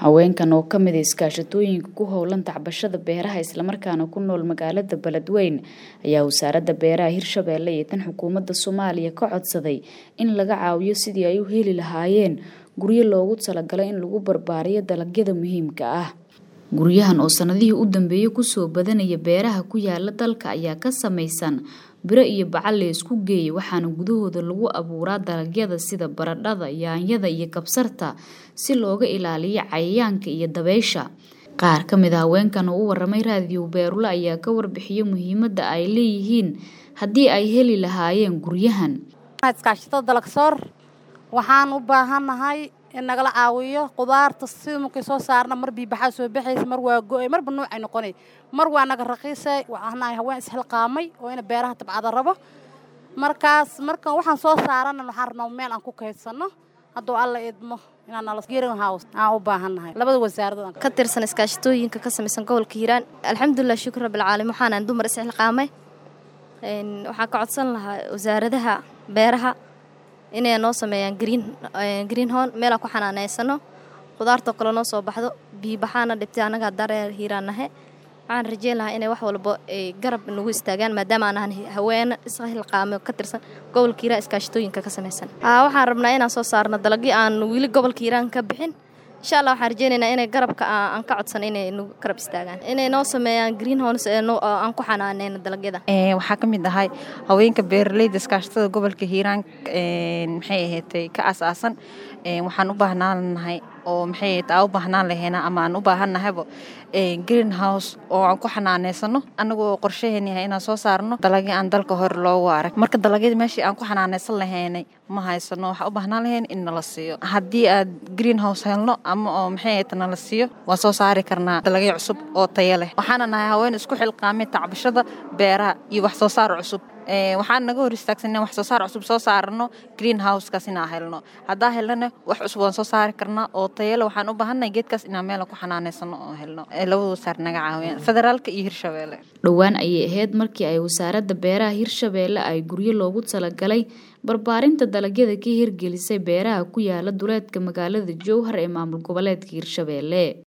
Haweenkan oo ka mid ah iskaashatooyinka ku howlan tacbashada beeraha islamarkaana ku nool magaalada Beledweyne ayaa wasaaradda beeraha Hirshabelle iyo tan xukuumadda Soomaaliya ka codsaday in laga caawiyo sidii ay u heli lahaayeen guryo loogu talagalay in lagu barbaariyo dalagyada muhiimka ah. Guryahan oo sanadihii u dambeeyay kusoo badanaya beeraha ku yaala dalka ayaa ka samaysan biro iyo bacal la isku geeyay waxaana gudahooda lagu abuuraa dalagyada sida baradhada, yaanyada iyo kabsarta si looga ilaaliyo cayayaanka iyo dabaysha. Qaar ka mid ah haweenkan oo u waramay raadiyo Beerula ayaa ka warbixiyay muhiimadda ay leeyihiin haddii ay heli lahaayeen guryahan. iskaashatada dalagsoor waxaan u baahanahay in nagala caawiyo qudaarta sida markay soo saarna mar biibaxaa soo baxaysa mar waa go-ay marba nuucay noqonay mar waa naga raqiisay waxaanahay haween isxilqaamay oo ina beeraha tabcada rabo markaas marka waxaan soo saarana waxaan rabnaa meel aan ku kaydsano hadduu alla idmo inaan nala green house aan u baahannahay labada wasaaradood ka tirsan iskaashatooyinka ka samaysan gobolka hiiraan alxamdulilah shukr rabbil caalamiin waxaanaan dumar isxilqaamay waxaan ka codsan lahaa wasaaradaha beeraha inay noo sameeyaan green green hon meelaan ku xanaaneysano qudaartoo kale noo soo baxdo biibaxaana dhibtay annaga dareer hiiraan nahe waxaan rajeyn lahaa inay wax walba ay garab nagu istaagaan maadaama aan ahan haweene isxilqaame ka tirsan gobolka hiiraan iskaashatooyinka ka samaysan waxaan rabnaa inaan soo saarno dalagyo aan weli gobolka hiiraan ka bixin insha allah waxaan rajeynaynaa inay garabka aan ka codsan inay nagu garab istaagaan inay noo sameeyaan green homes aan ku xanaaneyno dalagyada waxaa ka mid ahay haweenka beeraleyda iskaashatada gobolka hiiraan maxay ahaatay ka aasaasan waxaan u baahnaan oo maxay ahayd aa u baahnaan lahayna ama aan u baahannahayba green house oo aan ku xanaaneysano annagoo qorshaheen yahay inaan soo saarno dalagyo aan dalka hore loogu arag marka dalagyada meeshii aan ku xanaaneysan lahaynay ma haysano waxaa u baahnaan lahayn in nala siiyo haddii aad green house helno ama oo maxay ahayd nala siiyo waan soo saari karnaa dalagyo cusub oo tayo leh waxaana nahay haween isku xilqaamay tacbashada beeraha iyo wax soo saar cusub waxaan naga hor istaagsanay wax soo saar cusub soo saarano green housekaas inaan helno haddaa helnana wax cusub waan soo saari karnaa oo tayale waxaan u baahannahay geedkaas inaan meel ku xanaaneysano oo helno labada wasaar naga caawiyaan federaalka iyo hirshabeelle dhowaan ayay ahayd markii ay wasaaradda beeraha hirshabeelle ay guryo loogu talagalay barbaarinta dalagyada ka hirgelisay beeraha ku yaala duleedka magaalada jowhar ee maamul goboleedka hirshabeelle